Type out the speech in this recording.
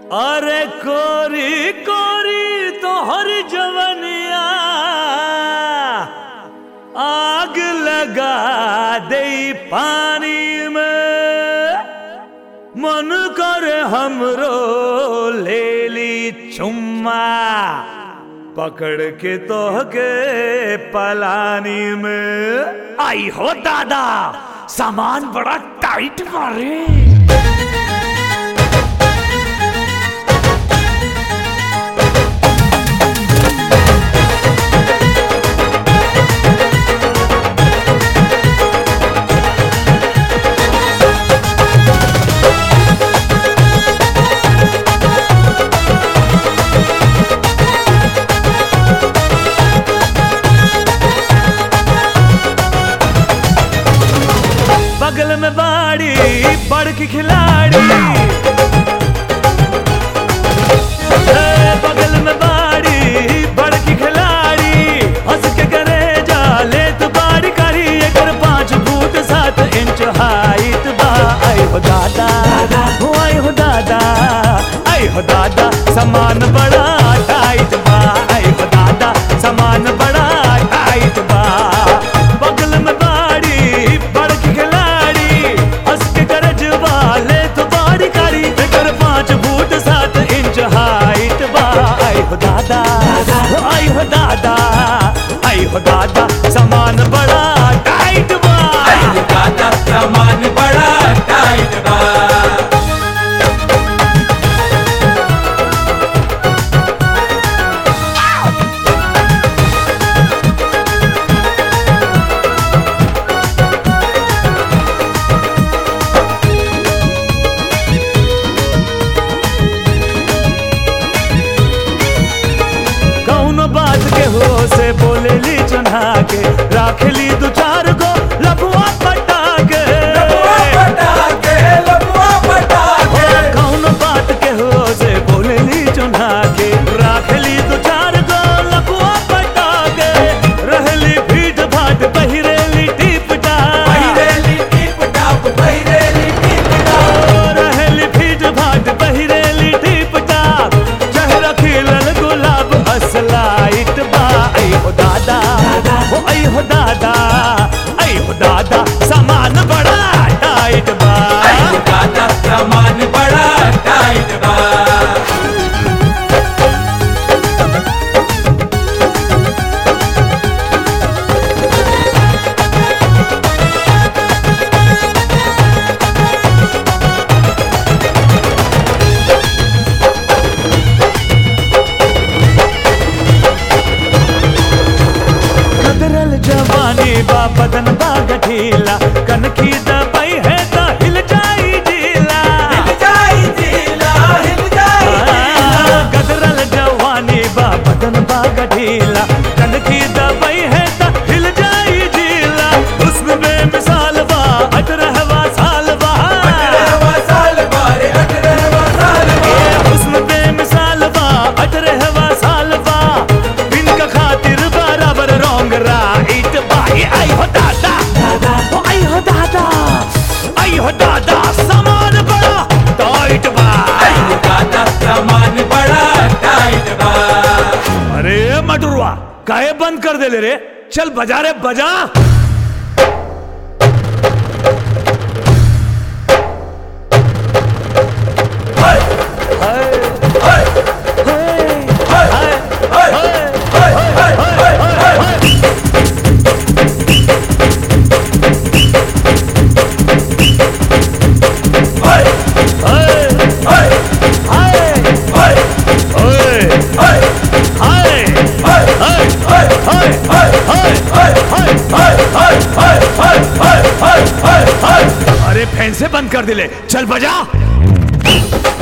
अरे कोरी कोरी तोहर जवनिया आग लगा दे पानी में मन कर हमरो ले ली चुम्मा पकड़ के तोहके पलानी में आई हो दादा सामान बड़ा टाइट मारे बगल में बाड़ी बड़ की खिलाड़ी ए, बगल में बाड़ी बड़ की खिलाड़ी हंस के करे जाले तो बाड़ी करी एकर पाँच फुट सात इंच हाइट बा आई हो दादा हो आई हो दादा आई हो दादा सामान बड़ा टाइट बा आई हो दादा सामान बड़ा टाइट बा बगल में बाड़ी बड़ की खिलाड़ी हंस के गरज वाले तो बाड़ी कारी फिकर पाँच फुट सात इंच हाइट बा आई हो दादा आई हो दादा आई हो दादा सामान बड़ा टाइट बा दादा सामान बड़ा टाइट बा कौनो बात के हो से बोले ली चुना के राख ली दो चार गो लफुआ पटा के लबुआ पटाके लबुआ पटाके कौनो बात के हो से बोले ली चुना के राख ली दो चार गो लफुआ पटा के रहली भीट भाट पहिरेली टीप टाप पहिरेली टिप टाप पहिरेली टिप टाप रहली भीट भाट पहिरेली टीप टाप चेहरा खिलल गुलाब असलाइट बा आई हो दादा हो आई हो दादा आई हो दादा सामान बड़ा टाइट बा दादा सामान बड़ा टाइट बा कदरल जवानी बा बदन बा गठीला कनखी दबाई है तो हिल जाई जीला हिल जाई जिला हिल जाई जिला कदरल जवानी बा बदन बा गठीला कनखी दबाई है तो हिल जाई जीला हुस्न बेमिसाल बा अटरहवा साल बा अठारहवा साल बारे अठारहवा साल ए बारे हुस्न बेमिसाल बा अटरहवा साल बा इनका खातिर बराबर रोंग राइट बा ए आई हो दादा ओ आई हो दादा आई हो दादा सामान बड़ा टाइट बा दादा सामान बड़ा टाइट बा अरे मटुरवा काहे बंद कर दे ले रे चल बजा रे बजा हाय हाय, हाय हाय, हाय हाय, हाय हाय हाय हाय हाय हाय हाय, हाय हाय, हाय हाय, हाय हाय, हाय हाय, हाय हाय, हाय हाय, हाय हाय। हाय हाय हाय हाय हाय हाय हाय हाय अरे फैन से बंद कर दिले चल बजा